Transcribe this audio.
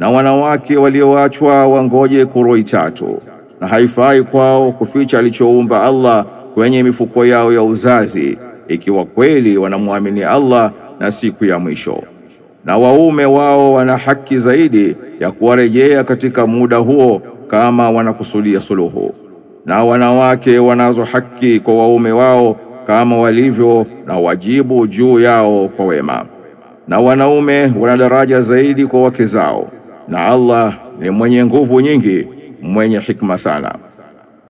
na wanawake walioachwa wangoje kuroi tatu, na haifai kwao kuficha alichoumba Allah kwenye mifuko yao ya uzazi, ikiwa kweli wanamwamini Allah na siku ya mwisho. Na waume wao wana haki zaidi ya kuwarejea katika muda huo kama wanakusudia suluhu, na wanawake wanazo haki kwa waume wao kama walivyo na wajibu juu yao kwa wema, na wanaume wana daraja zaidi kwa wake zao, na Allah ni mwenye nguvu nyingi, mwenye hikma sana.